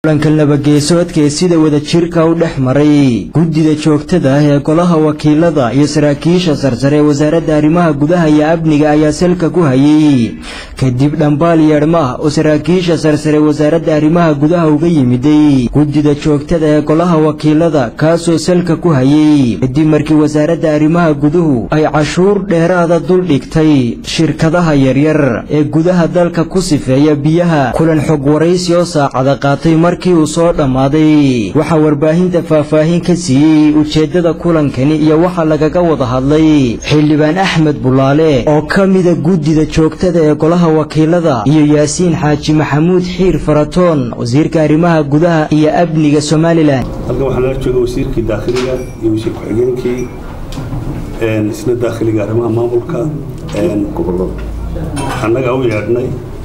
kulanka labageesoodka ee sida wadajirka u dhex maray guddida joogtada ah ee golaha wakiilada iyo saraakiisha sarsare ee wasaaradda arrimaha gudaha iyo amniga ayaa salka ku hayay kadib dhambaal yeedhma ah oo saraakiisha sarsare wasaaradda arrimaha gudaha uga yimiday guddida joogtada ee golaha wakiilada kaasoo salka ku hayay kadib markii wasaaradda arrimaha guduhu ay cashuur dheeraada dul dhigtay shirkadaha yaryar ee gudaha dalka ku sifeeya biyaha kulan xog waraysi oo saacada qaatay markii uu soo dhammaaday waxaa warbaahinta faahfaahin ka siiyey ujeeddada kulankani iyo waxa lagaga wada hadlay xildhibaan axmed bulaale oo ka mida guddida joogtada ee golaha wakiilada iyo yaasiin xaaji maxamuud xiir faratoon wasiirka arrimaha gudaha iyo amniga somalilan halkan waxaa nala jooga wasiirkii daakhiliga iyo wasiir ku-xigeenkii isna daakhiliga arrimaha maamulka annagaa u yeedhnay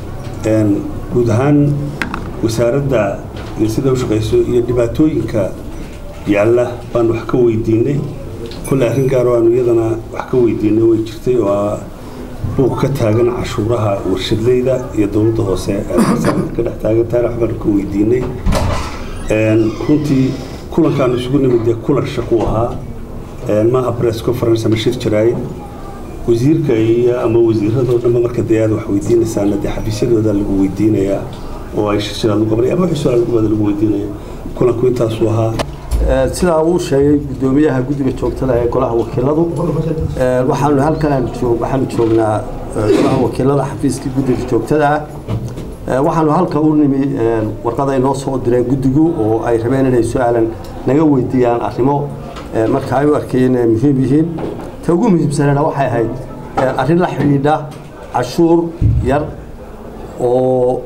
guud ahaan wasaaradda iyo sida u shaqayso iyo dhibaatooyinka yaalla baan wax ka weydiinay kolley arrin gaaro aanu iyadana wax ka weydiinay way jirtay oo buuq ka taagan cashuuraha warshadleyda iyo dowladda hoose ka dhex taagan taana wax baanu ka weydiinay runtii kulankaanu isugu nimid dee kulan shaqu ahaa maaha press conference ama shir jaraayid wasiirka iyo ama wasiiradoo dhanba marka dee aad wax weydiinaysaana dee xafiisyadooda lagu weydiinayaa oo ay shirshiraad u qabanay ama wixii su-aal gubada lagu weydiinaya kulanku intaasuu ahaa sidaa uu sheegay guddoomiyaha guddiga joogtada ee golaha wakiiladu waxaanu halkan waxaanu joognaa golaha wakiilada xafiiskii guddiga joogtada ah waxaanu halka u nimi warqaday noo soo direen guddigu oo ay rabeen inay su-aalan naga weydiiyaan arrimo marka ay u arkayeen inay muhiim yihiin ta ugu muhiimsanana waxay ahayd arrin la xidhiidha cashuur yar oo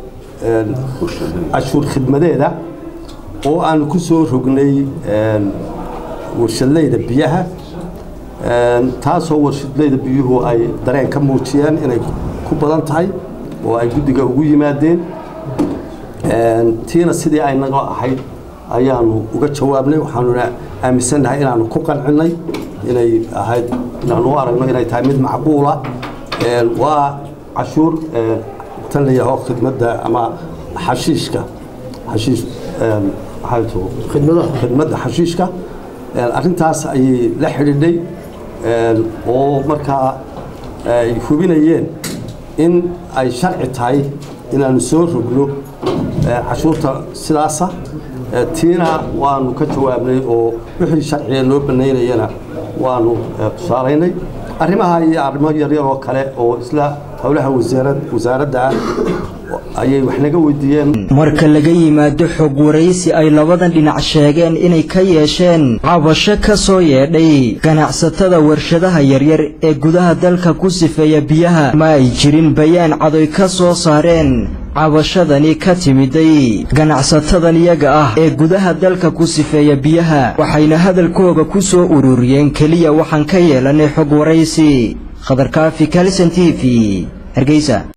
cashuur khidmadeeda oo aanu ku soo rognay warshadleyda biyaha taasoo warshadleyda biyuhu ay dareen ka muujiyeen inay ku badan tahay oo ay guddiga ugu yimaadeen tiina sidii ay naga ahayd ayaanu uga jawaabnay waxaanuna aaminsannahay inaanu ku qancinay inay ahayd inaanu u aragno inay tahay mid macquula waa cashuur tan la yaho khidmadda ama xashiishka xashiish khidmadda xashiishka arrintaas ayay la xidhiidhay oo markaa ay hubinayeen in ay sharci tahay inaanu soo rogno cashuurta sidaasa tiina waanu ka jawaabnay oo wixii sharciga loo banaynayana waanu tusaalaynay arrimaha iyo arrimo yaryar oo kale oo isla howlaha wasaaradda ah ayay wax naga weydiiyeen marka laga yimaado xog waraysi ay labadan dhinac sheegeen inay ka yeesheen cabasho ka soo yeedhay ganacsatada warshadaha yaryar ee gudaha dalka ku sifeeya biyaha ma ay jirin bayaan cadoy ka soo saareen cabashadani ka timiday ganacsatadan iyaga ah ee gudaha dalka ku sifeeya biyaha waxayna hadalkooga ku soo ururiyeen keliya waxaan ka yeelanay xog waraysi khadarkaafi kalson t v hargeysa